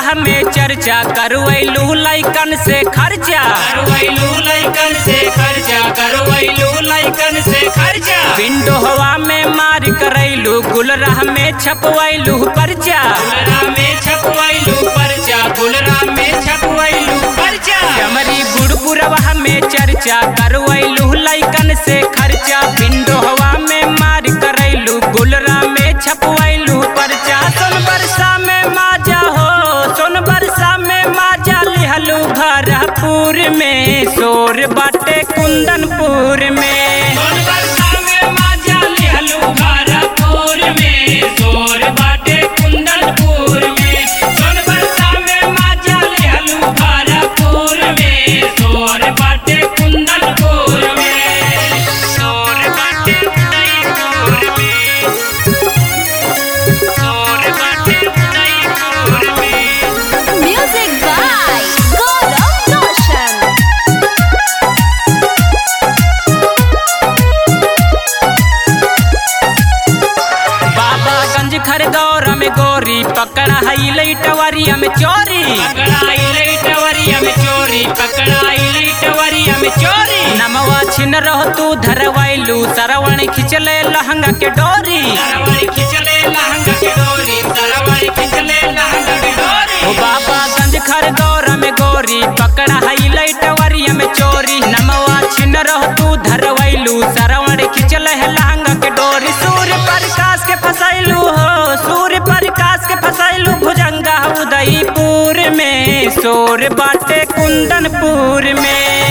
में चर्चा करवैलू लैकन से खर्चा करवैलू लैकन से खर्चा करवैलू लैकन से खर्चा विंडो हवा में मार करैलू गुलराह में छपवैलू पर्चा गुलरा में छपवैलू पर्चा गुलरा में छपवैलू पर्चा चमरी बुड़बुरवा में चर्चा करवैलू लैकन से खर्चा विंडो हवा में मार करैलू गुलरा में छपवैलू पर्चा सोन बरसा में माजा हो सोन बरसा में माजा लिहलू भरपूर में शोर बाटे कुंदनपुर में सोन बरसा में माजा लिहलू भारतपुर में सोर बाटे कुंदनपुर में सोन बरसा में माजा लिहलू भारतपुर में सोर बाटे कुंदनपुर में सोर बाटे कुंदनपुर में सोर बाटे कुंदनपुर में Music by Gaurav Roshan. Babaganj Khargone में गोरी पकड़ा हई लैटवरिया में चोरी पकड़ाई लैटवरिया में चोरी पकड़ाई लैटवरिया में चोरी नमवा छिन रहो तू धरवैलू सरवण खिचले लहंगा के डोरी सरवरी खिचले लहंगा के डोरी सरवरी खिचले लहंगा के डोरी ओ बाबागंज खरगौर में गोरी पकड़ा हई लैटवरिया में चोरी नमवा छिन रहो तू धरवैलू सरवण खिचले है लहंगा के डोरी सूर्य प्रकाश के फसैलू हो सूर्य प्रकाश के फसैलू भुजंगा उदयपुर में शोर बाटे कुंदनपुर में